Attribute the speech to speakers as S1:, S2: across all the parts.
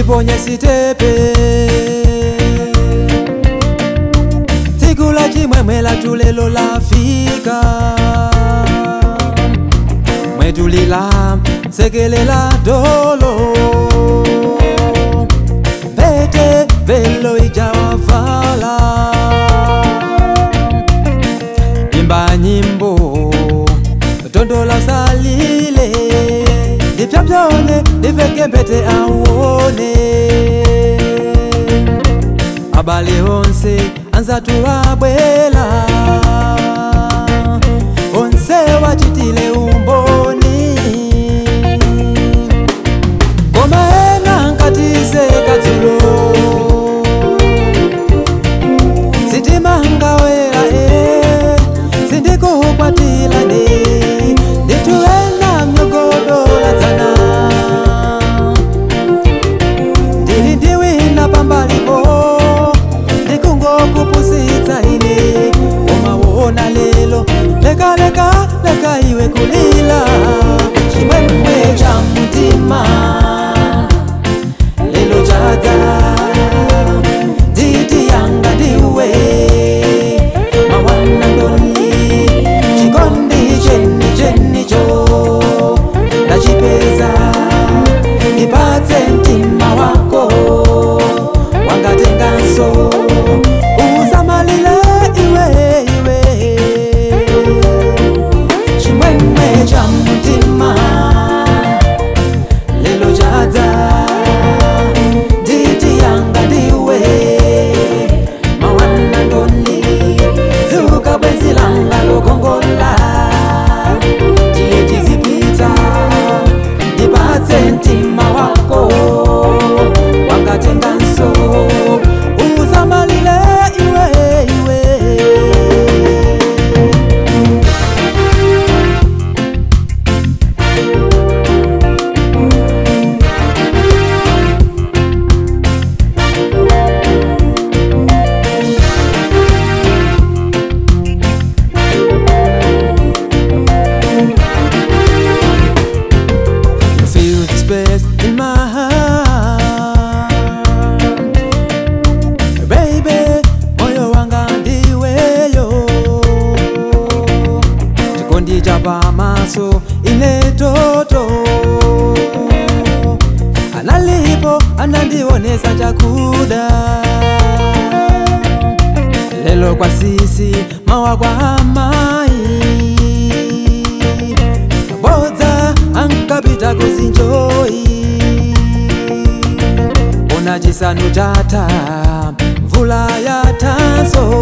S1: tiponye sitepe tsiku la chimwemwe lathu lelo lafika mwetulila sekelela dolo pete velo ijawavala imba nyimbo tondola salile ndipyapyone ndiveke mpete auone abale onse anzatu abwela onse wachitile umboni koma ena nkatise kadzulo sitima ngawera e sindikukwatila ne ndituwena myogodola dzana ndili ndiwina pambalipo ndikungokupusitsa ine umawona lelo lekaleka leka iwe kulila chimwemwe cha mtima lelo chadza nditi yanga ndiwe mawana ndoni chikondi cheni chenicho ndachipeza ipatse mtima wako wangatenganso usamalile iwe iwe chimwemwe cha mtima lelo chadza nditi yanga ndiwe mawana ndoni zuka bwenzi langa lokongola tiye tizipita ndipatse mtima wako wangatenganso usamalile iwe iwe You feel the space in my heart Baby, moyo wanga ndiweyo chikondi cha pamaso ine toto analipo anandionesa chakuda lelo kwa sisi mawa kwa amai bodza ankapita kuzinjoyi ona chisanu chatha mvula yatanso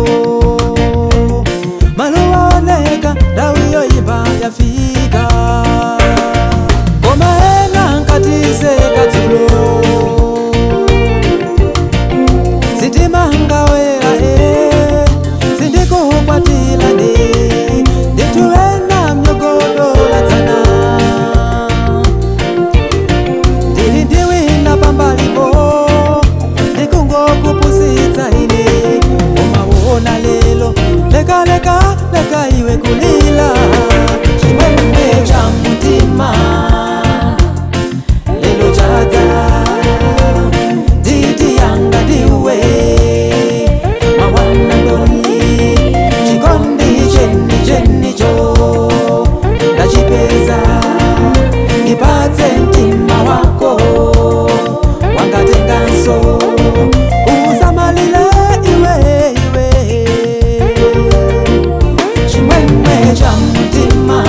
S1: maluwa oneka ndawu yoyimba yafika koma ena nkatise kadzulo sitima ngawera e sindikukwatila ne ndituwena myogodola dzana ndili ndiwina pambalipo ndikungokupusitsa ine umawona lelo lekaleka leka iwe kulila chimwemwe cha mtima lelo chadza nditi yanga ndiwe mawana ndoni chikondi cheni chenicho ndachipeza ipatse mtima wako wangatenganso usamalile iwe iwe chimwemwe cha mtima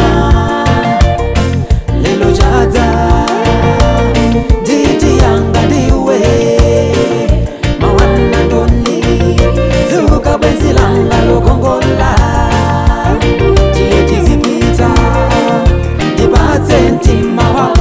S1: lelo chadza nditi yanga ndiwe mawana ndoni zuka bwenzi langa lokongola tiye tizipita ndipatse mtima wako